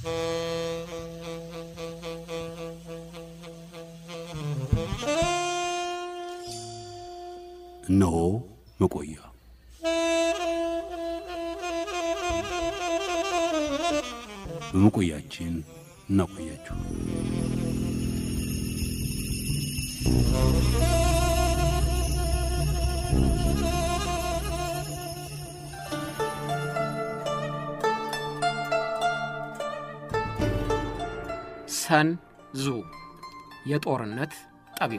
እነሆ መቆያ በመቆያችን እናቆያችሁ። ሰን ዙ የጦርነት ጠቢብ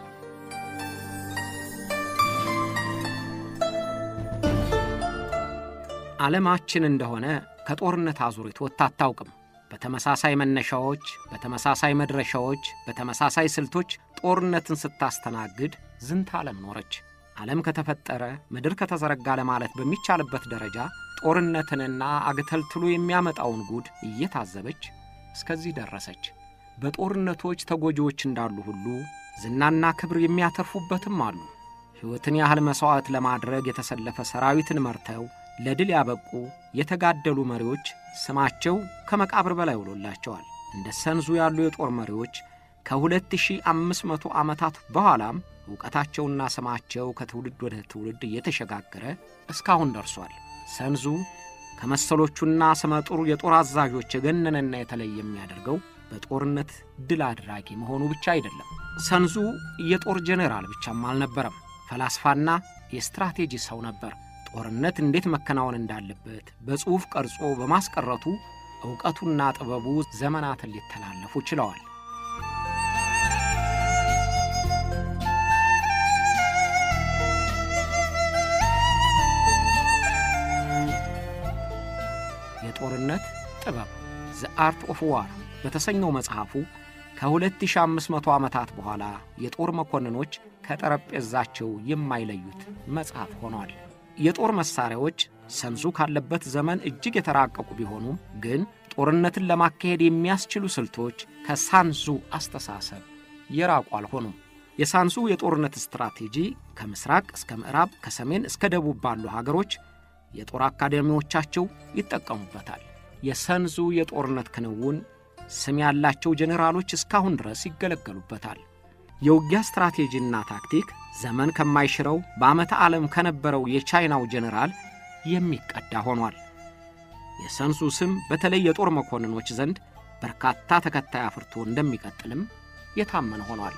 ዓለማችን እንደሆነ ከጦርነት አዙሪት ወጥታ አታውቅም። በተመሳሳይ መነሻዎች፣ በተመሳሳይ መድረሻዎች፣ በተመሳሳይ ስልቶች ጦርነትን ስታስተናግድ ዝንተ ዓለም ኖረች። ዓለም ከተፈጠረ ምድር ከተዘረጋ ለማለት በሚቻልበት ደረጃ ጦርነትንና አግተልትሎ የሚያመጣውን ጉድ እየታዘበች እስከዚህ ደረሰች። በጦርነቶች ተጎጂዎች እንዳሉ ሁሉ ዝናና ክብር የሚያተርፉበትም አሉ። ሕይወትን ያህል መሥዋዕት ለማድረግ የተሰለፈ ሰራዊትን መርተው ለድል ያበቁ የተጋደሉ መሪዎች ስማቸው ከመቃብር በላይ ውሎላቸዋል። እንደ ሰንዙ ያሉ የጦር መሪዎች ከ2500 ዓመታት በኋላም ዕውቀታቸውና ስማቸው ከትውልድ ወደ ትውልድ እየተሸጋገረ እስካሁን ደርሷል። ሰንዙ ከመሰሎቹና ስመጥሩ የጦር አዛዦች የገነነና የተለየ የሚያደርገው በጦርነት ድል አድራጊ መሆኑ ብቻ አይደለም። ሰንዙ የጦር ጄኔራል ብቻም አልነበረም፣ ፈላስፋና የስትራቴጂ ሰው ነበር። ጦርነት እንዴት መከናወን እንዳለበት በጽሑፍ ቀርጾ በማስቀረቱ ዕውቀቱና ጥበቡ ዘመናትን ሊተላለፉ ችለዋል። የጦርነት ጥበብ ዘ አርት ኦፍ ዋር በተሰኘው መጽሐፉ ከ2500 ዓመታት በኋላ የጦር መኮንኖች ከጠረጴዛቸው የማይለዩት መጽሐፍ ሆኗል። የጦር መሣሪያዎች ሰንዙ ካለበት ዘመን እጅግ የተራቀቁ ቢሆኑም ግን ጦርነትን ለማካሄድ የሚያስችሉ ስልቶች ከሳንዙ አስተሳሰብ የራቁ አልሆኑም። የሳንዙ የጦርነት ስትራቴጂ ከምስራቅ እስከ ምዕራብ፣ ከሰሜን እስከ ደቡብ ባሉ ሀገሮች የጦር አካዳሚዎቻቸው ይጠቀሙበታል። የሰንዙ የጦርነት ክንውን ስም ያላቸው ጄኔራሎች እስካሁን ድረስ ይገለገሉበታል። የውጊያ ስትራቴጂና ታክቲክ ዘመን ከማይሽረው በዓመተ ዓለም ከነበረው የቻይናው ጄኔራል የሚቀዳ ሆኗል። የሰንሱ ስም በተለይ የጦር መኮንኖች ዘንድ በርካታ ተከታይ አፍርቶ እንደሚቀጥልም የታመነ ሆኗል።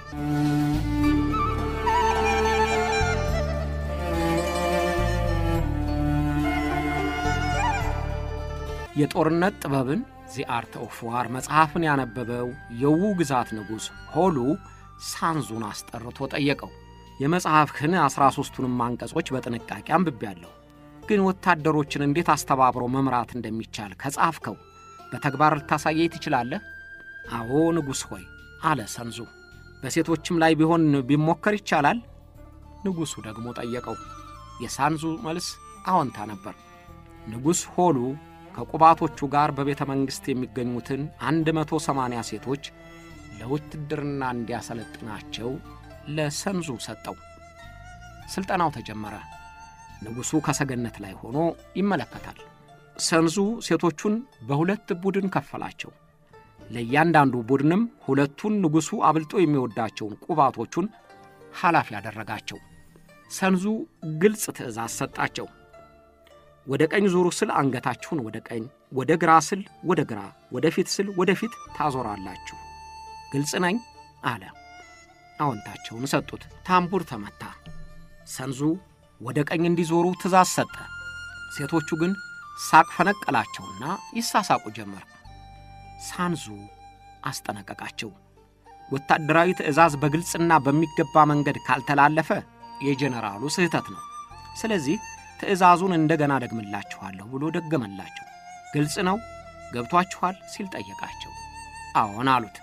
የጦርነት ጥበብን ዚ አርት ኦፍ ዋር መጽሐፍን ያነበበው የዉ ግዛት ንጉሥ ሆሉ ሳንዙን አስጠርቶ ጠየቀው። የመጽሐፍህን ዐሥራ ሦስቱንም አንቀጾች በጥንቃቄ አንብቤያለሁ፣ ግን ወታደሮችን እንዴት አስተባብሮ መምራት እንደሚቻል ከጻፍከው በተግባር ልታሳየኝ ትችላለህ? አዎ ንጉሥ ሆይ አለ ሰንዙ። በሴቶችም ላይ ቢሆን ቢሞከር ይቻላል? ንጉሡ ደግሞ ጠየቀው። የሳንዙ መልስ አዎንታ ነበር። ንጉሥ ሆሉ ከቁባቶቹ ጋር በቤተ መንግሥት የሚገኙትን 180 ሴቶች ለውትድርና እንዲያሰለጥናቸው ለሰንዙ ሰጠው። ሥልጠናው ተጀመረ። ንጉሡ ከሰገነት ላይ ሆኖ ይመለከታል። ሰንዙ ሴቶቹን በሁለት ቡድን ከፈላቸው። ለእያንዳንዱ ቡድንም ሁለቱን ንጉሡ አብልጦ የሚወዳቸውን ቁባቶቹን ኃላፊ ያደረጋቸው። ሰንዙ ግልጽ ትእዛዝ ሰጣቸው። ወደ ቀኝ ዞሩ ስል አንገታችሁን ወደ ቀኝ፣ ወደ ግራ ስል ወደ ግራ፣ ወደ ፊት ስል ወደ ፊት ታዞራላችሁ። ግልጽ ነኝ አለ። አዎንታቸውን ሰጡት። ታምቡር ተመታ። ሰንዙ ወደ ቀኝ እንዲዞሩ ትእዛዝ ሰጠ። ሴቶቹ ግን ሳቅ ፈነቀላቸውና ይሳሳቁ ጀመር። ሳንዙ አስጠነቀቃቸው። ወታደራዊ ትእዛዝ በግልጽና በሚገባ መንገድ ካልተላለፈ የጄኔራሉ ስህተት ነው። ስለዚህ ትእዛዙን እንደገና ደግምላችኋለሁ ብሎ ደገመላቸው። ግልጽ ነው ገብቷችኋል ሲል ጠየቃቸው። አዎን አሉት።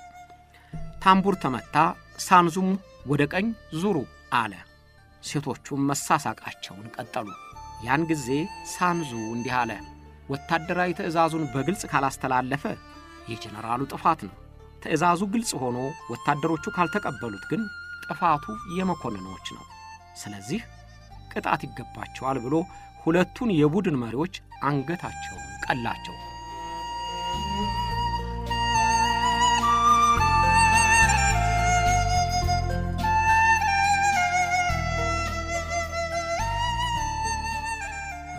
ታምቡር ተመታ። ሳንዙም ወደ ቀኝ ዙሩ አለ። ሴቶቹም መሳሳቃቸውን ቀጠሉ። ያን ጊዜ ሳንዙ እንዲህ አለ። ወታደራዊ ትእዛዙን በግልጽ ካላስተላለፈ የጀነራሉ ጥፋት ነው። ትእዛዙ ግልጽ ሆኖ ወታደሮቹ ካልተቀበሉት ግን ጥፋቱ የመኮንኖች ነው። ስለዚህ ቅጣት ይገባቸዋል ብሎ ሁለቱን የቡድን መሪዎች አንገታቸውን ቀላቸው።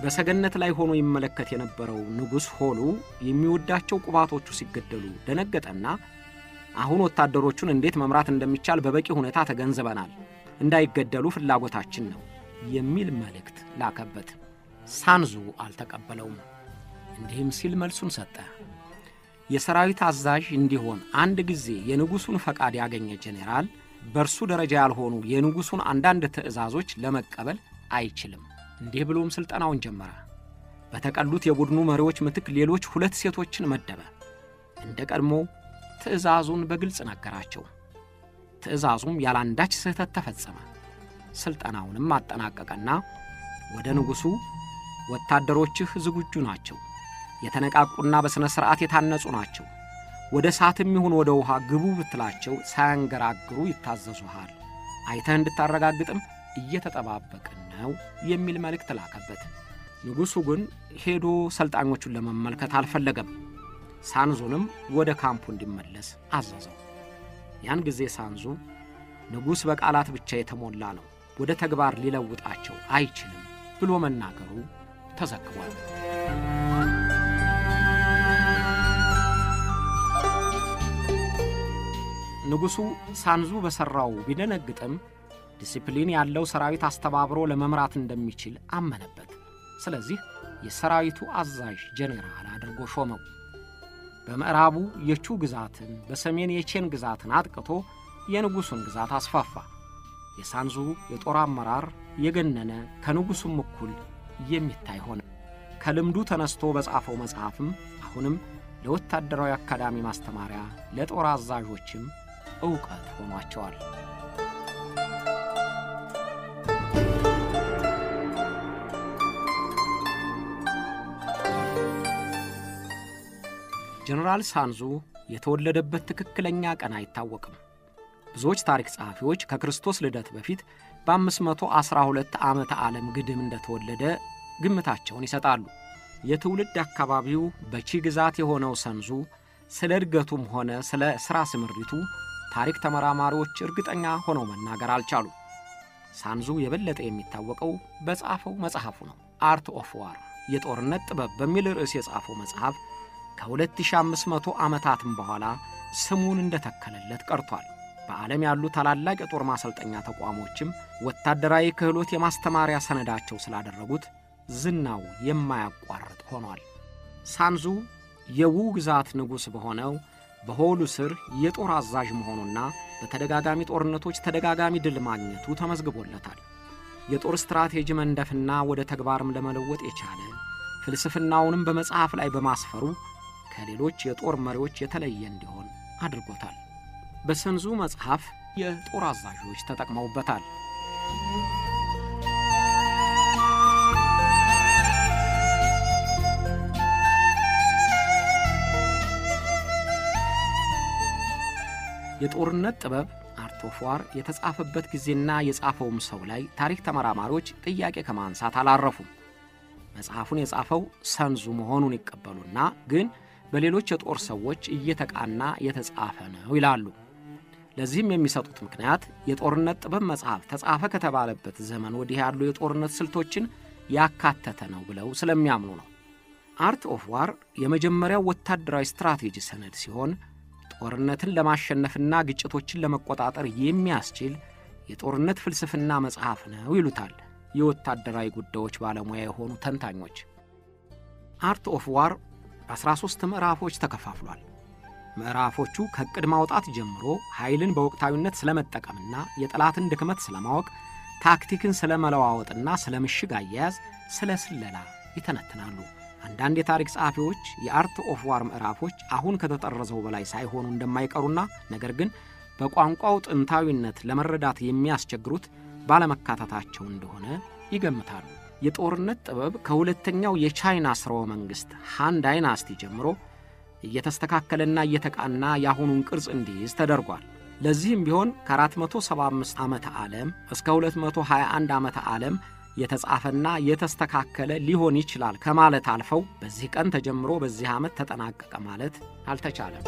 በሰገነት ላይ ሆኖ ይመለከት የነበረው ንጉሥ ሆሉ የሚወዳቸው ቁባቶቹ ሲገደሉ ደነገጠና አሁን ወታደሮቹን እንዴት መምራት እንደሚቻል በበቂ ሁኔታ ተገንዝበናል፣ እንዳይገደሉ ፍላጎታችን ነው የሚል መልእክት ላከበት። ሳንዙ አልተቀበለውም። እንዲህም ሲል መልሱን ሰጠ። የሰራዊት አዛዥ እንዲሆን አንድ ጊዜ የንጉሡን ፈቃድ ያገኘ ጄኔራል በእርሱ ደረጃ ያልሆኑ የንጉሡን አንዳንድ ትእዛዞች ለመቀበል አይችልም። እንዲህ ብሎም ሥልጠናውን ጀመረ። በተቀሉት የቡድኑ መሪዎች ምትክ ሌሎች ሁለት ሴቶችን መደበ። እንደ ቀድሞ ትእዛዙን በግልጽ ነገራቸው። ትእዛዙም ያላንዳች ስህተት ተፈጸመ። ሥልጠናውንም አጠናቀቀና ወደ ንጉሡ ወታደሮችህ ዝግጁ ናቸው፣ የተነቃቁና በሥነ ሥርዓት የታነጹ ናቸው፣ ወደ እሳትም ይሁን ወደ ውሃ ግቡ ብትላቸው ሳያንገራግሩ ይታዘዙሃል፣ አይተህ እንድታረጋግጥም እየተጠባበቅን ነው የሚል መልእክት ላከበት። ንጉሡ ግን ሄዶ ሰልጣኞቹን ለመመልከት አልፈለገም። ሳንዙንም ወደ ካምፑ እንዲመለስ አዘዘው። ያን ጊዜ ሳንዙ ንጉሥ በቃላት ብቻ የተሞላ ነው፣ ወደ ተግባር ሊለውጣቸው አይችልም ብሎ መናገሩ ተዘግቧል። ንጉሡ ሳንዙ በሠራው ቢደነግጥም ዲሲፕሊን ያለው ሰራዊት አስተባብሮ ለመምራት እንደሚችል አመነበት። ስለዚህ የሰራዊቱ አዛዥ ጄኔራል አድርጎ ሾመው። በምዕራቡ የቹ ግዛትን በሰሜን የቼን ግዛትን አጥቅቶ የንጉሡን ግዛት አስፋፋ። የሳንዙ የጦር አመራር የገነነ ከንጉሡም እኩል የሚታይ ሆነ። ከልምዱ ተነስቶ በጻፈው መጽሐፍም አሁንም ለወታደራዊ አካዳሚ ማስተማሪያ፣ ለጦር አዛዦችም ዕውቀት ሆኗቸዋል። ጀነራል ሳንዙ የተወለደበት ትክክለኛ ቀን አይታወቅም። ብዙዎች ታሪክ ጸሐፊዎች ከክርስቶስ ልደት በፊት በ512 ዓመተ ዓለም ግድም እንደተወለደ ግምታቸውን ይሰጣሉ። የትውልድ አካባቢው በቺ ግዛት የሆነው ሰንዙ ስለ እድገቱም ሆነ ስለ ሥራ ስምሪቱ ታሪክ ተመራማሪዎች እርግጠኛ ሆነው መናገር አልቻሉ። ሳንዙ የበለጠ የሚታወቀው በጻፈው መጽሐፉ ነው። አርት ኦፍ ዋር የጦርነት ጥበብ በሚል ርዕስ የጻፈው መጽሐፍ ከ2500 ዓመታትም በኋላ ስሙን እንደተከለለት ቀርቷል። በዓለም ያሉ ታላላቅ የጦር ማሰልጠኛ ተቋሞችም ወታደራዊ ክህሎት የማስተማሪያ ሰነዳቸው ስላደረጉት ዝናው የማያቋርጥ ሆኗል። ሳንዙ የዉ ግዛት ንጉሥ በሆነው በሆሉ ስር የጦር አዛዥ መሆኑና በተደጋጋሚ ጦርነቶች ተደጋጋሚ ድል ማግኘቱ ተመዝግቦለታል። የጦር ስትራቴጂ መንደፍና ወደ ተግባርም ለመለወጥ የቻለ ፍልስፍናውንም በመጽሐፍ ላይ በማስፈሩ ከሌሎች የጦር መሪዎች የተለየ እንዲሆን አድርጎታል። በሰንዙ መጽሐፍ የጦር አዛዦች ተጠቅመውበታል። የጦርነት ጥበብ አርት ኦፍ ዋር የተጻፈበት ጊዜና የጻፈውም ሰው ላይ ታሪክ ተመራማሪዎች ጥያቄ ከማንሳት አላረፉም። መጽሐፉን የጻፈው ሰንዙ መሆኑን ይቀበሉና ግን በሌሎች የጦር ሰዎች እየተቃና የተጻፈ ነው ይላሉ። ለዚህም የሚሰጡት ምክንያት የጦርነት ጥበብ መጽሐፍ ተጻፈ ከተባለበት ዘመን ወዲህ ያሉ የጦርነት ስልቶችን ያካተተ ነው ብለው ስለሚያምኑ ነው። አርት ኦፍ ዋር የመጀመሪያው ወታደራዊ ስትራቴጂ ሰነድ ሲሆን ጦርነትን ለማሸነፍና ግጭቶችን ለመቆጣጠር የሚያስችል የጦርነት ፍልስፍና መጽሐፍ ነው ይሉታል የወታደራዊ ጉዳዮች ባለሙያ የሆኑ ተንታኞች። አርት ኦፍ ዋር በ13 ምዕራፎች ተከፋፍሏል። ምዕራፎቹ ከዕቅድ ማውጣት ጀምሮ ኃይልን በወቅታዊነት ስለመጠቀምና የጠላትን ድክመት ስለማወቅ፣ ታክቲክን ስለ መለዋወጥና ስለ ምሽግ አያያዝ፣ ስለ ስለላ ይተነትናሉ። አንዳንድ የታሪክ ጸሐፊዎች የአርት ኦፍ ዋር ምዕራፎች አሁን ከተጠረዘው በላይ ሳይሆኑ እንደማይቀሩና ነገር ግን በቋንቋው ጥንታዊነት ለመረዳት የሚያስቸግሩት ባለመካተታቸው እንደሆነ ይገምታሉ። የጦርነት ጥበብ ከሁለተኛው የቻይና ሥርወ መንግሥት ሃን ዳይናስቲ ጀምሮ እየተስተካከለና እየተቃና የአሁኑን ቅርጽ እንዲይዝ ተደርጓል። ለዚህም ቢሆን ከ475 ዓመተ ዓለም እስከ 221 ዓመተ ዓለም የተጻፈና የተስተካከለ ሊሆን ይችላል ከማለት አልፈው በዚህ ቀን ተጀምሮ በዚህ ዓመት ተጠናቀቀ ማለት አልተቻለም።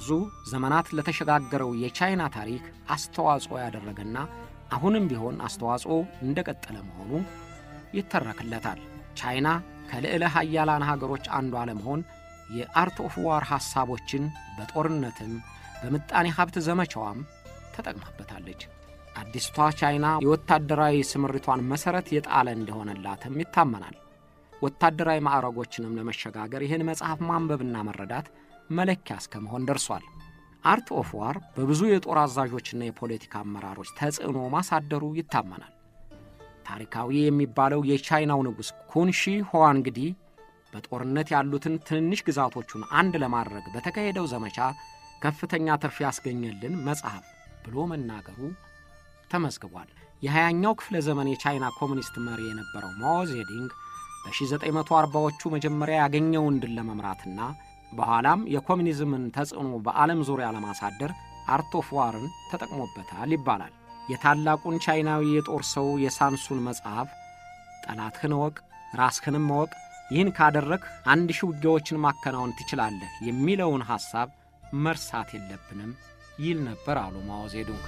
ለብዙ ዘመናት ለተሸጋገረው የቻይና ታሪክ አስተዋጽኦ ያደረገና አሁንም ቢሆን አስተዋጽኦ እንደቀጠለ መሆኑ ይተረክለታል። ቻይና ከልዕለ ሀያላን ሀገሮች አንዷ ለመሆን የአርት ኦፍ ዋር ሐሳቦችን በጦርነትም በምጣኔ ሀብት ዘመቻዋም ተጠቅማበታለች። አዲስቷ ቻይና የወታደራዊ ስምሪቷን መሠረት የጣለ እንደሆነላትም ይታመናል። ወታደራዊ ማዕረጎችንም ለመሸጋገር ይህን መጽሐፍ ማንበብና መረዳት መለኪያ እስከ መሆን ደርሷል። አርት ኦፍ ዋር በብዙ የጦር አዛዦችና የፖለቲካ አመራሮች ተጽዕኖ ማሳደሩ ይታመናል። ታሪካዊ የሚባለው የቻይናው ንጉሥ ኩንሺ ሁዋንግዲ በጦርነት ያሉትን ትንንሽ ግዛቶቹን አንድ ለማድረግ በተካሄደው ዘመቻ ከፍተኛ ትርፍ ያስገኘልን መጽሐፍ ብሎ መናገሩ ተመዝግቧል። የሃያኛው ክፍለ ዘመን የቻይና ኮሚኒስት መሪ የነበረው ማኦ ዜዲንግ በ1940ዎቹ መጀመሪያ ያገኘውን ድል ለመምራትና በኋላም የኮሚኒዝምን ተጽዕኖ በዓለም ዙሪያ ለማሳደር አርት ኦፍ ዋርን ተጠቅሞበታል ይባላል። የታላቁን ቻይናዊ የጦር ሰው የሳንሱን መጽሐፍ ጠላትህን እወቅ፣ ራስህንም እወቅ፣ ይህን ካደረግህ አንድ ሺህ ውጊያዎችን ማከናወን ትችላለህ የሚለውን ሐሳብ መርሳት የለብንም ይል ነበር አሉ ማኦ ዜዱንግ።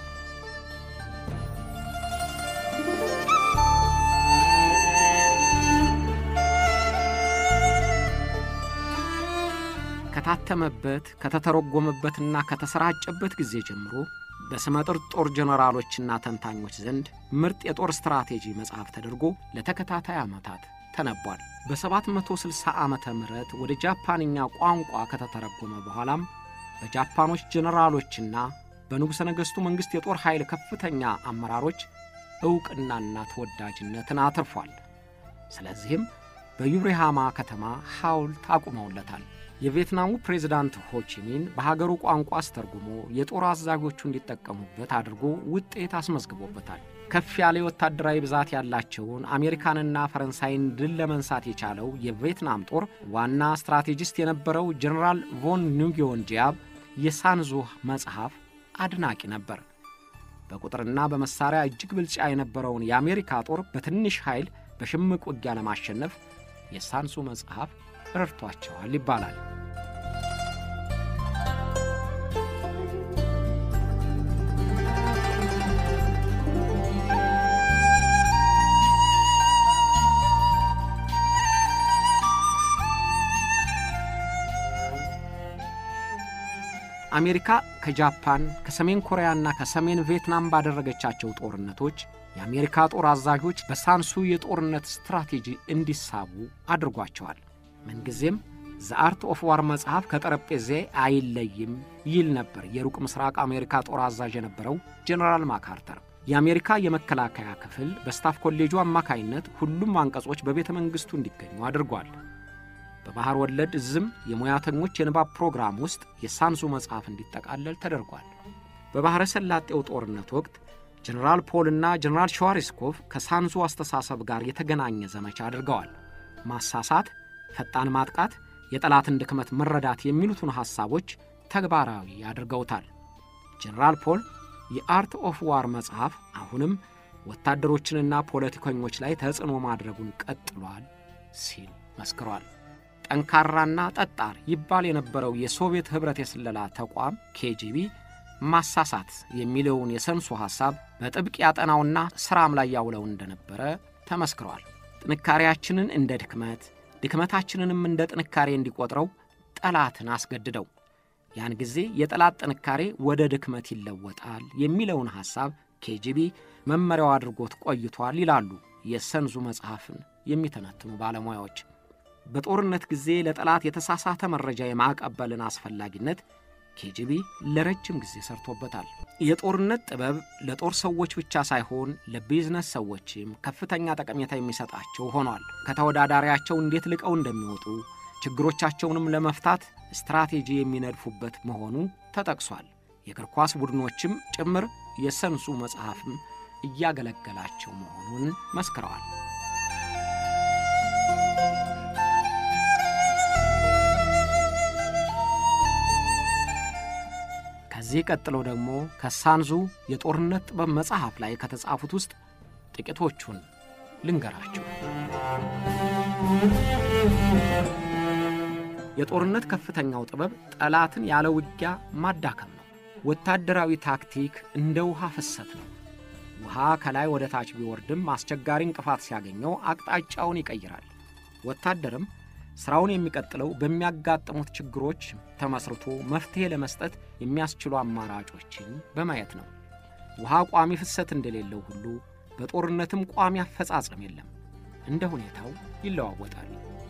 ከታተመበት ከተተረጎመበትና ከተሰራጨበት ጊዜ ጀምሮ በስመጥር ጦር ጀነራሎችና ተንታኞች ዘንድ ምርጥ የጦር ስትራቴጂ መጽሐፍ ተደርጎ ለተከታታይ ዓመታት ተነቧል። በ760 ዓመተ ምህረት ወደ ጃፓንኛ ቋንቋ ከተተረጎመ በኋላም በጃፓኖች ጀነራሎችና በንጉሠ ነገሥቱ መንግሥት የጦር ኃይል ከፍተኛ አመራሮች ዕውቅናና ተወዳጅነትን አትርፏል። ስለዚህም በዩሬሃማ ከተማ ሐውልት አቁመውለታል። የቪየትናሙ ፕሬዝዳንት ሆቺሚን በሀገሩ ቋንቋ አስተርጉሞ የጦር አዛዦቹ እንዲጠቀሙበት አድርጎ ውጤት አስመዝግቦበታል። ከፍ ያለ የወታደራዊ ብዛት ያላቸውን አሜሪካንና ፈረንሳይን ድል ለመንሳት የቻለው የቪየትናም ጦር ዋና ስትራቴጂስት የነበረው ጀኔራል ቮን ኑጊዮን ጂያብ የሳንዙ መጽሐፍ አድናቂ ነበር። በቁጥርና በመሳሪያ እጅግ ብልጫ የነበረውን የአሜሪካ ጦር በትንሽ ኃይል በሽምቅ ውጊያ ለማሸነፍ የሳንሱ መጽሐፍ ረድቷቸዋል ይባላል። አሜሪካ ከጃፓን ከሰሜን ኮሪያና ከሰሜን ቪየትናም ባደረገቻቸው ጦርነቶች የአሜሪካ ጦር አዛዦች በሳንሱ የጦርነት ስትራቴጂ እንዲሳቡ አድርጓቸዋል። ምንጊዜም ዘአርት ኦፍ ዋር መጽሐፍ ከጠረጴዜ አይለይም ይል ነበር የሩቅ ምስራቅ አሜሪካ ጦር አዛዥ የነበረው ጄኔራል ማካርተር። የአሜሪካ የመከላከያ ክፍል በስታፍ ኮሌጁ አማካይነት ሁሉም አንቀጾች በቤተ መንግሥቱ እንዲገኙ አድርጓል። በባሕር ወለድ እዝም የሙያተኞች የንባብ ፕሮግራም ውስጥ የሳንሱ መጽሐፍ እንዲጠቃለል ተደርጓል። በባሕረ ሰላጤው ጦርነት ወቅት ጀኔራል ፖልና ጀኔራል ሸዋሪስኮቭ ከሳንሱ አስተሳሰብ ጋር የተገናኘ ዘመቻ አድርገዋል። ማሳሳት፣ ፈጣን ማጥቃት፣ የጠላትን ድክመት መረዳት የሚሉትን ሐሳቦች ተግባራዊ አድርገውታል። ጀኔራል ፖል የአርት ኦፍ ዋር መጽሐፍ አሁንም ወታደሮችንና ፖለቲከኞች ላይ ተጽዕኖ ማድረጉን ቀጥሏል ሲል መስክሯል። ጠንካራና ጠጣር ይባል የነበረው የሶቪየት ኅብረት የስለላ ተቋም ኬጂቢ ማሳሳት የሚለውን የሰንሱ ሐሳብ በጥብቅ ያጠናውና ሥራም ላይ ያውለው እንደነበረ ተመስክሯል። ጥንካሬያችንን እንደ ድክመት፣ ድክመታችንንም እንደ ጥንካሬ እንዲቆጥረው ጠላትን አስገድደው ያን ጊዜ የጠላት ጥንካሬ ወደ ድክመት ይለወጣል የሚለውን ሐሳብ ኬጂቢ መመሪያው አድርጎት ቆይቷል ይላሉ የሰንዙ መጽሐፍን የሚተነትኑ ባለሙያዎች። በጦርነት ጊዜ ለጠላት የተሳሳተ መረጃ የማቀበልን አስፈላጊነት ኬጂቢ ለረጅም ጊዜ ሰርቶበታል። የጦርነት ጥበብ ለጦር ሰዎች ብቻ ሳይሆን ለቢዝነስ ሰዎችም ከፍተኛ ጠቀሜታ የሚሰጣቸው ሆኗል። ከተወዳዳሪያቸው እንዴት ልቀው እንደሚወጡ ችግሮቻቸውንም ለመፍታት ስትራቴጂ የሚነድፉበት መሆኑ ተጠቅሷል። የእግር ኳስ ቡድኖችም ጭምር የሰንሱ መጽሐፍም እያገለገላቸው መሆኑን መስክረዋል። ከዚህ ቀጥሎ ደግሞ ከሳንዙ የጦርነት ጥበብ መጽሐፍ ላይ ከተጻፉት ውስጥ ጥቂቶቹን ልንገራቸው። የጦርነት ከፍተኛው ጥበብ ጠላትን ያለ ውጊያ ማዳከም ነው። ወታደራዊ ታክቲክ እንደ ውሃ ፍሰት ነው። ውሃ ከላይ ወደ ታች ቢወርድም አስቸጋሪ እንቅፋት ሲያገኘው አቅጣጫውን ይቀይራል። ወታደርም ሥራውን የሚቀጥለው በሚያጋጥሙት ችግሮች ተመስርቶ መፍትሔ ለመስጠት የሚያስችሉ አማራጮችን በማየት ነው። ውሃ ቋሚ ፍሰት እንደሌለው ሁሉ በጦርነትም ቋሚ አፈጻጸም የለም። እንደ ሁኔታው ይለዋወጣል።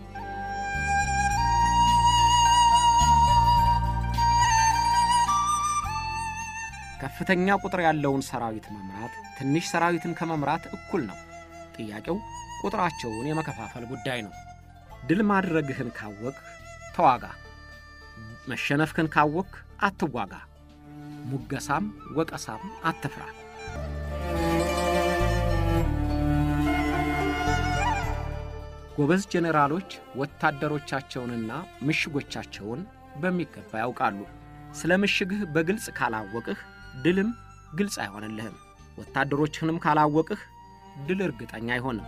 ከፍተኛ ቁጥር ያለውን ሰራዊት መምራት ትንሽ ሰራዊትን ከመምራት እኩል ነው። ጥያቄው ቁጥራቸውን የመከፋፈል ጉዳይ ነው። ድል ማድረግህን ካወቅህ ተዋጋ፣ መሸነፍህን ካወቅህ አትዋጋ። ሙገሳም ወቀሳም አትፍራ። ጎበዝ ጄኔራሎች ወታደሮቻቸውንና ምሽጎቻቸውን በሚገባ ያውቃሉ። ስለ ምሽግህ በግልጽ ካላወቅህ ድልም ግልጽ አይሆንልህም። ወታደሮችህንም ካላወቅህ ድል እርግጠኛ አይሆንም።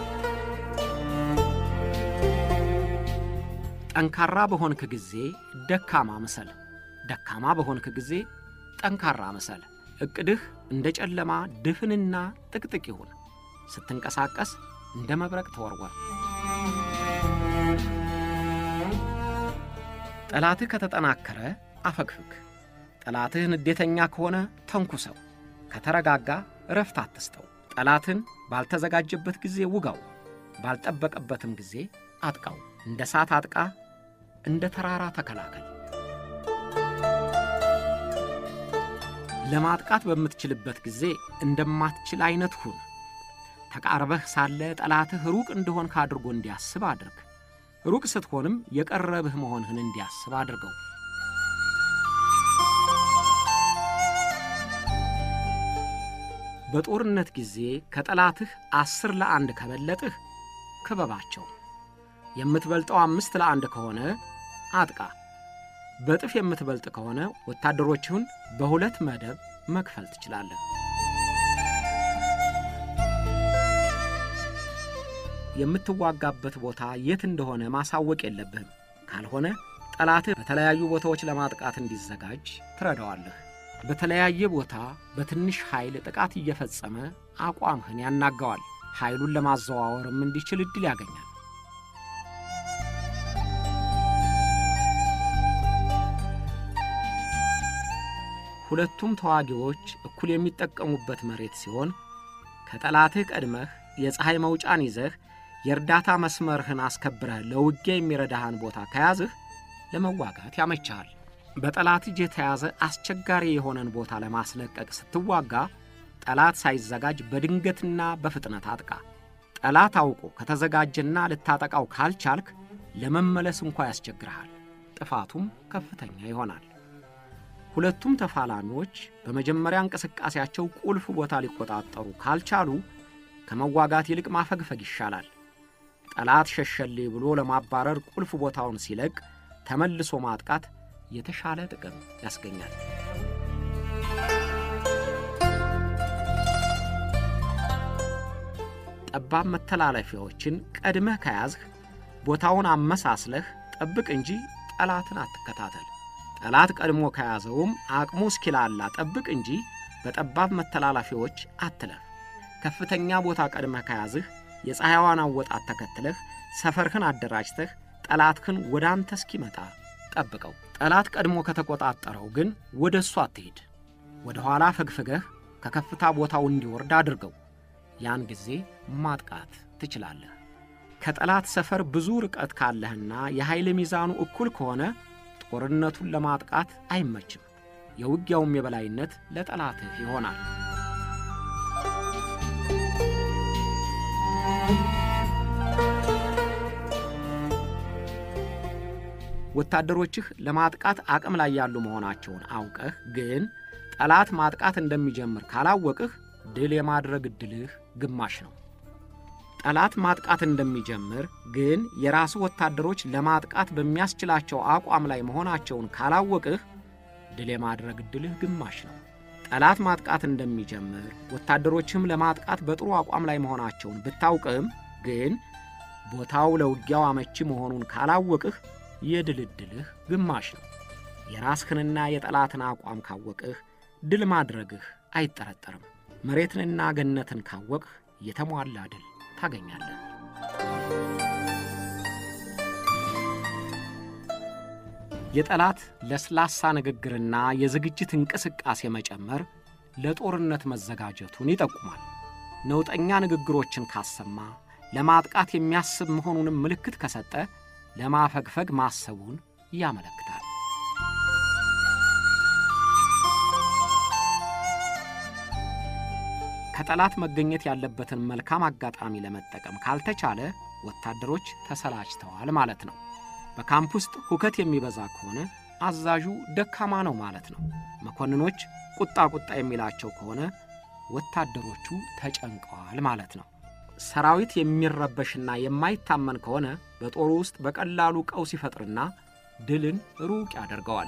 ጠንካራ በሆንክ ጊዜ ደካማ ምሰል፣ ደካማ በሆንክ ጊዜ ጠንካራ ምሰል። ዕቅድህ እንደ ጨለማ ድፍንና ጥቅጥቅ ይሁን። ስትንቀሳቀስ እንደ መብረቅ ተወርወር። ጠላትህ ከተጠናከረ አፈግፍግ። ጠላትህ ንዴተኛ ከሆነ ተንኩሰው። ከተረጋጋ እረፍት አትስጠው። ጠላትን ባልተዘጋጀበት ጊዜ ውጋው፣ ባልጠበቀበትም ጊዜ አጥቃው። እንደ እሳት አጥቃ፣ እንደ ተራራ ተከላከል። ለማጥቃት በምትችልበት ጊዜ እንደማትችል አይነት ሁን። ተቃርበህ ሳለ ጠላትህ ሩቅ እንደሆንክ አድርጎ እንዲያስብ አድርግ። ሩቅ ስትሆንም የቀረብህ መሆንህን እንዲያስብ አድርገው። በጦርነት ጊዜ ከጠላትህ አስር ለአንድ ከበለጥህ ክበባቸው። የምትበልጠው አምስት ለአንድ ከሆነ አጥቃ። በጥፍ የምትበልጥ ከሆነ ወታደሮችህን በሁለት መደብ መክፈል ትችላለህ። የምትዋጋበት ቦታ የት እንደሆነ ማሳወቅ የለብህም። ካልሆነ ጠላትህ በተለያዩ ቦታዎች ለማጥቃት እንዲዘጋጅ ትረዳዋለህ። በተለያየ ቦታ በትንሽ ኃይል ጥቃት እየፈጸመ አቋምህን ያናጋዋል። ኃይሉን ለማዘዋወርም እንዲችል ዕድል ያገኛል። ሁለቱም ተዋጊዎች እኩል የሚጠቀሙበት መሬት ሲሆን ከጠላትህ ቀድመህ የፀሐይ መውጫን ይዘህ የእርዳታ መስመርህን አስከብረህ ለውጊያ የሚረዳህን ቦታ ከያዝህ ለመዋጋት ያመችሃል። በጠላት እጅ የተያዘ አስቸጋሪ የሆነን ቦታ ለማስለቀቅ ስትዋጋ ጠላት ሳይዘጋጅ በድንገትና በፍጥነት አጥቃ። ጠላት አውቆ ከተዘጋጀና ልታጠቃው ካልቻልክ ለመመለስ እንኳ ያስቸግርሃል። ጥፋቱም ከፍተኛ ይሆናል። ሁለቱም ተፋላሚዎች በመጀመሪያ እንቅስቃሴያቸው ቁልፍ ቦታ ሊቆጣጠሩ ካልቻሉ ከመዋጋት ይልቅ ማፈግፈግ ይሻላል። ጠላት ሸሸሌ ብሎ ለማባረር ቁልፍ ቦታውን ሲለቅ ተመልሶ ማጥቃት የተሻለ ጥቅም ያስገኛል። ጠባብ መተላለፊያዎችን ቀድመህ ከያዝህ ቦታውን አመሳስለህ ጠብቅ እንጂ ጠላትን አትከታተል። ጠላት ቀድሞ ከያዘውም አቅሙ እስኪላላ ጠብቅ እንጂ በጠባብ መተላለፊያዎች አትለፍ። ከፍተኛ ቦታ ቀድመህ ከያዝህ የፀሐይዋን አወጣት ተከትለህ ሰፈርህን አደራጅተህ ጠላትህን ወደ አንተ እስኪመጣ ጠብቀው። ጠላት ቀድሞ ከተቆጣጠረው ግን ወደ እሱ አትሄድ። ወደ ኋላ ፈግፍገህ ከከፍታ ቦታው እንዲወርድ አድርገው። ያን ጊዜ ማጥቃት ትችላለህ። ከጠላት ሰፈር ብዙ ርቀት ካለህና የኃይል ሚዛኑ እኩል ከሆነ ጦርነቱን ለማጥቃት አይመችም። የውጊያውም የበላይነት ለጠላትህ ይሆናል። ወታደሮችህ ለማጥቃት አቅም ላይ ያሉ መሆናቸውን አውቀህ ግን ጠላት ማጥቃት እንደሚጀምር ካላወቅህ ድል የማድረግ ዕድልህ ግማሽ ነው። ጠላት ማጥቃት እንደሚጀምር ግን የራሱ ወታደሮች ለማጥቃት በሚያስችላቸው አቋም ላይ መሆናቸውን ካላወቅህ ድል የማድረግ ዕድልህ ግማሽ ነው። ጠላት ማጥቃት እንደሚጀምር ወታደሮችህም ለማጥቃት በጥሩ አቋም ላይ መሆናቸውን ብታውቅም ግን ቦታው ለውጊያው አመቺ መሆኑን ካላወቅህ የድል ዕድልህ ግማሽ ነው። የራስህንና የጠላትን አቋም ካወቅህ ድል ማድረግህ አይጠረጠርም። መሬትንና ገነትን ካወቅህ የተሟላ ድል ታገኛለህ። የጠላት ለስላሳ ንግግርና የዝግጅት እንቅስቃሴ መጨመር ለጦርነት መዘጋጀቱን ይጠቁማል። ነውጠኛ ንግግሮችን ካሰማ፣ ለማጥቃት የሚያስብ መሆኑንም ምልክት ከሰጠ ለማፈግፈግ ማሰቡን ያመለክታል። ከጠላት መገኘት ያለበትን መልካም አጋጣሚ ለመጠቀም ካልተቻለ ወታደሮች ተሰላችተዋል ማለት ነው። በካምፕ ውስጥ ሁከት የሚበዛ ከሆነ አዛዡ ደካማ ነው ማለት ነው። መኮንኖች ቁጣ ቁጣ የሚላቸው ከሆነ ወታደሮቹ ተጨንቀዋል ማለት ነው። ሰራዊት የሚረበሽና የማይታመን ከሆነ በጦሩ ውስጥ በቀላሉ ቀውስ ይፈጥርና ድልን ሩቅ ያደርገዋል።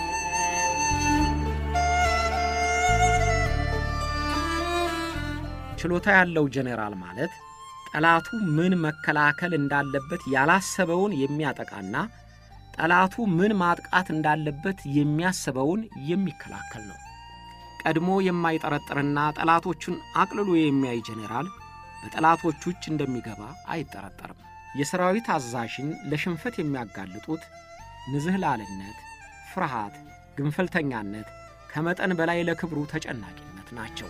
ችሎታ ያለው ጄኔራል ማለት ጠላቱ ምን መከላከል እንዳለበት ያላሰበውን የሚያጠቃና ጠላቱ ምን ማጥቃት እንዳለበት የሚያስበውን የሚከላከል ነው። ቀድሞ የማይጠረጥርና ጠላቶቹን አቅልሎ የሚያይ ጄኔራል በጠላቶቹ እጅ እንደሚገባ አይጠረጠርም። የሰራዊት አዛዥን ለሽንፈት የሚያጋልጡት ንዝህላልነት፣ ፍርሃት፣ ግንፈልተኛነት፣ ከመጠን በላይ ለክብሩ ተጨናቂነት ናቸው።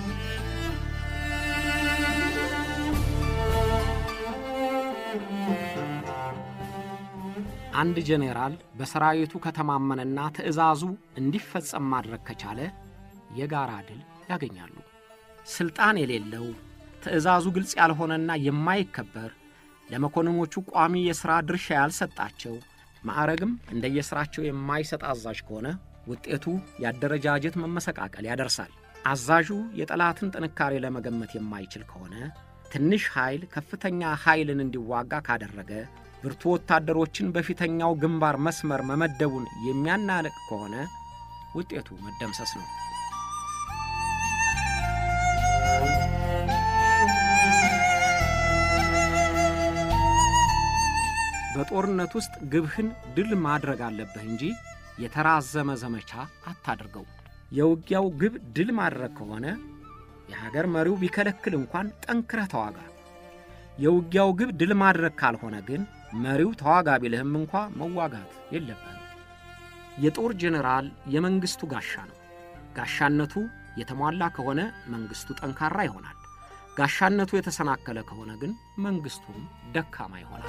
አንድ ጄኔራል በሰራዊቱ ከተማመነና ትዕዛዙ እንዲፈጸም ማድረግ ከቻለ የጋራ ድል ያገኛሉ። ሥልጣን የሌለው ትዕዛዙ ግልጽ ያልሆነና የማይከበር ለመኮንኖቹ ቋሚ የሥራ ድርሻ ያልሰጣቸው ማዕረግም እንደየሥራቸው የማይሰጥ አዛዥ ከሆነ ውጤቱ የአደረጃጀት መመሰቃቀል ያደርሳል። አዛዡ የጠላትን ጥንካሬ ለመገመት የማይችል ከሆነ ትንሽ ኃይል ከፍተኛ ኃይልን እንዲዋጋ ካደረገ ብርቱ ወታደሮችን በፊተኛው ግንባር መስመር መመደቡን የሚያናንቅ ከሆነ ውጤቱ መደምሰስ ነው። በጦርነት ውስጥ ግብህን ድል ማድረግ አለብህ እንጂ የተራዘመ ዘመቻ አታድርገው። የውጊያው ግብ ድል ማድረግ ከሆነ የሀገር መሪው ቢከለክል እንኳን ጠንክረህ ተዋጋ። የውጊያው ግብ ድል ማድረግ ካልሆነ ግን መሪው ተዋጋ ቢልህም እንኳ መዋጋት የለብህም። የጦር ጄኔራል የመንግሥቱ ጋሻ ነው። ጋሻነቱ የተሟላ ከሆነ መንግሥቱ ጠንካራ ይሆናል። ጋሻነቱ የተሰናከለ ከሆነ ግን መንግሥቱም ደካማ ይሆናል።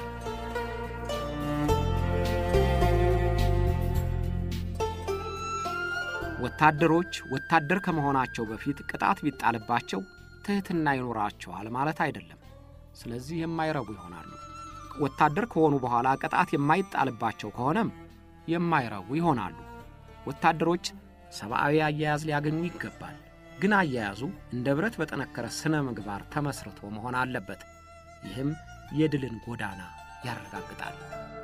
ወታደሮች ወታደር ከመሆናቸው በፊት ቅጣት ቢጣልባቸው ትሕትና ይኖራቸዋል ማለት አይደለም። ስለዚህ የማይረቡ ይሆናሉ። ወታደር ከሆኑ በኋላ ቅጣት የማይጣልባቸው ከሆነም የማይረቡ ይሆናሉ። ወታደሮች ሰብአዊ አያያዝ ሊያገኙ ይገባል። ግን አያያዙ እንደ ብረት በጠነከረ ሥነ ምግባር ተመስርቶ መሆን አለበት። ይህም የድልን ጎዳና ያረጋግጣል።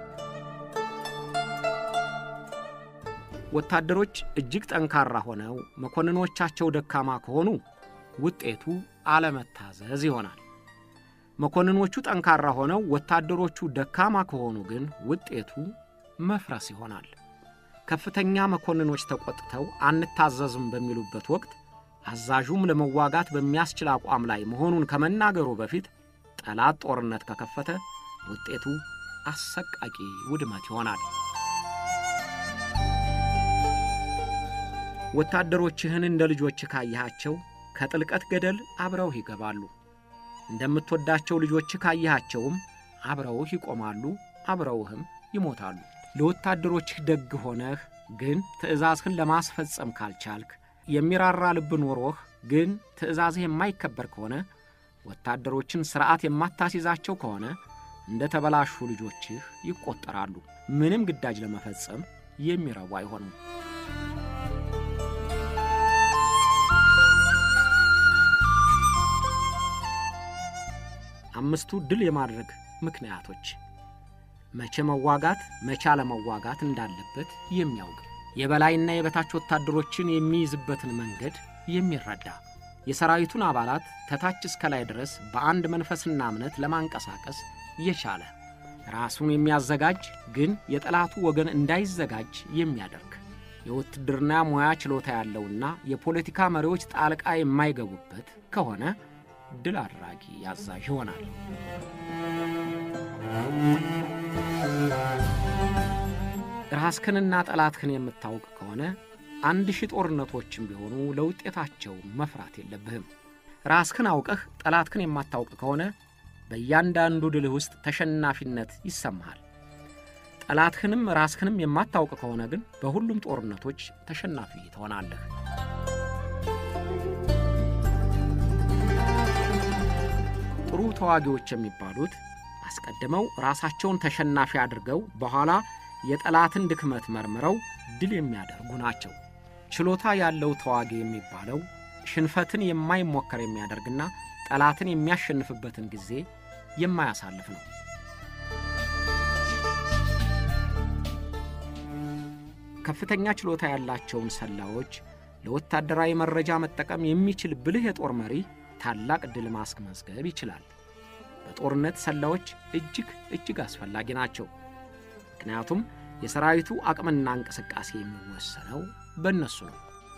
ወታደሮች እጅግ ጠንካራ ሆነው መኮንኖቻቸው ደካማ ከሆኑ ውጤቱ አለመታዘዝ ይሆናል። መኮንኖቹ ጠንካራ ሆነው ወታደሮቹ ደካማ ከሆኑ ግን ውጤቱ መፍረስ ይሆናል። ከፍተኛ መኮንኖች ተቆጥተው አንታዘዝም በሚሉበት ወቅት አዛዡም ለመዋጋት በሚያስችል አቋም ላይ መሆኑን ከመናገሩ በፊት ጠላት ጦርነት ከከፈተ ውጤቱ አሰቃቂ ውድመት ይሆናል። ወታደሮችህን እንደ ልጆችህ ካየሃቸው ከጥልቀት ገደል አብረውህ ይገባሉ። እንደምትወዳቸው ልጆችህ ካየሃቸውም አብረውህ ይቆማሉ፣ አብረውህም ይሞታሉ። ለወታደሮችህ ደግ ሆነህ ግን ትእዛዝህን ለማስፈጸም ካልቻልክ፣ የሚራራ ልብ ኖሮህ ግን ትእዛዝህ የማይከበር ከሆነ፣ ወታደሮችን ሥርዓት የማታስይዛቸው ከሆነ እንደ ተበላሹ ልጆችህ ይቆጠራሉ። ምንም ግዳጅ ለመፈጸም የሚረቡ አይሆኑም። አምስቱ ድል የማድረግ ምክንያቶች መቼ መዋጋት መቼ አለመዋጋት እንዳለበት የሚያውቅ የበላይና የበታች ወታደሮችን የሚይዝበትን መንገድ የሚረዳ የሰራዊቱን አባላት ከታች እስከ ላይ ድረስ በአንድ መንፈስና እምነት ለማንቀሳቀስ የቻለ ራሱን የሚያዘጋጅ ግን የጠላቱ ወገን እንዳይዘጋጅ የሚያደርግ የውትድርና ሙያ ችሎታ ያለውና የፖለቲካ መሪዎች ጣልቃ የማይገቡበት ከሆነ ድል አድራጊ አዛዥ ይሆናል። ራስክንና ጠላትክን የምታውቅ ከሆነ አንድ ሺህ ጦርነቶችም ቢሆኑ ለውጤታቸው መፍራት የለብህም። ራስክን አውቀህ ጠላትክን የማታውቅ ከሆነ በእያንዳንዱ ድልህ ውስጥ ተሸናፊነት ይሰማሃል። ጠላትህንም ራስህንም የማታውቅ ከሆነ ግን በሁሉም ጦርነቶች ተሸናፊ ትሆናለህ። ጥሩ ተዋጊዎች የሚባሉት አስቀድመው ራሳቸውን ተሸናፊ አድርገው በኋላ የጠላትን ድክመት መርምረው ድል የሚያደርጉ ናቸው። ችሎታ ያለው ተዋጊ የሚባለው ሽንፈትን የማይሞከር የሚያደርግና ጠላትን የሚያሸንፍበትን ጊዜ የማያሳልፍ ነው። ከፍተኛ ችሎታ ያላቸውን ሰላዮች ለወታደራዊ መረጃ መጠቀም የሚችል ብልህ የጦር መሪ ታላቅ ድል ማስመዝገብ ይችላል። በጦርነት ሰላዮች እጅግ እጅግ አስፈላጊ ናቸው። ምክንያቱም የሰራዊቱ አቅምና እንቅስቃሴ የሚወሰነው በእነሱ ነው።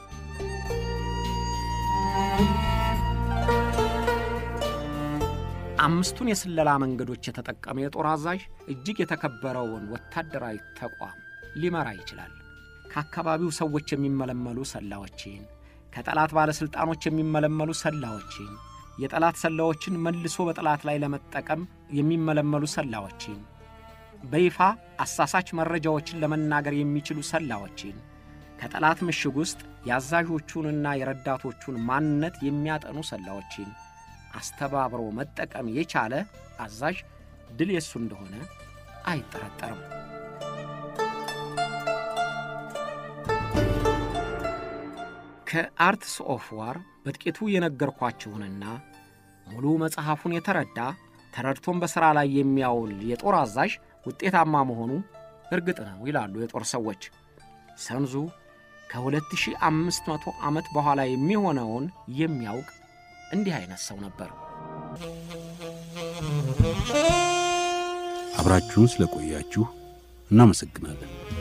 አምስቱን የስለላ መንገዶች የተጠቀመ የጦር አዛዥ እጅግ የተከበረውን ወታደራዊ ተቋም ሊመራ ይችላል። ከአካባቢው ሰዎች የሚመለመሉ ሰላዮችን፣ ከጠላት ባለሥልጣኖች የሚመለመሉ ሰላዮችን፣ የጠላት ሰላዮችን መልሶ በጠላት ላይ ለመጠቀም የሚመለመሉ ሰላዮችን፣ በይፋ አሳሳች መረጃዎችን ለመናገር የሚችሉ ሰላዮችን፣ ከጠላት ምሽግ ውስጥ የአዛዦቹንና የረዳቶቹን ማንነት የሚያጠኑ ሰላዮችን አስተባብሮ መጠቀም የቻለ አዛዥ ድል የሱ እንደሆነ አይጠረጠርም። ከአርትስ ኦፍ ዋር በጥቂቱ የነገርኳችሁንና ሙሉ መጽሐፉን የተረዳ ተረድቶም በሥራ ላይ የሚያውል የጦር አዛዥ ውጤታማ መሆኑ እርግጥ ነው ይላሉ የጦር ሰዎች። ሰንዙ ከ2500 ዓመት በኋላ የሚሆነውን የሚያውቅ እንዲህ አይነት ሰው ነበር። አብራችሁን ስለቆያችሁ እናመሰግናለን።